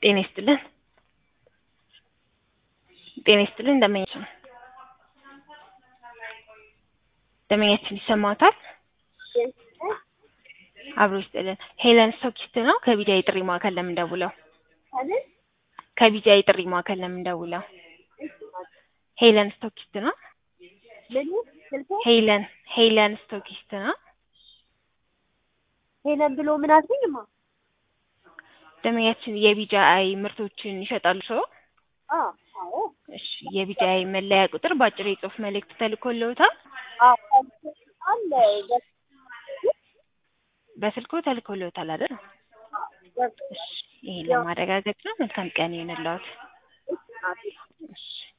ጤና ይስጥልን ጤና ይስጥልን ደንበኛችን ደንበኛችን ይሰማዎታል? አብሮ ይስጥልን ሄለን ስቶኪስት ነው ከቢጃይ ጥሪ ማዕከል ለምን ደውለው? ከቢጃይ ጥሪ ማዕከል ለምን ደውለው? ሄለን ስቶኪስት ነው? ሄለን ሄለን ስቶኪስት ነው? ሄለን ብሎ ምን አልሽኝማ? ደንበኛችን የቢጃይ ምርቶችን ይሸጣሉ ሰው? አዎ እሺ የቢጃይ መለያ ቁጥር በአጭር የጽሁፍ መልእክት ተልኮልዎታል? አዎ አለ በስልክዎ ተልኮልዎታል አይደል? እሺ ይሄን ለማረጋገጥ ነው። መልካም ቀን ይሁንልዎት። እሺ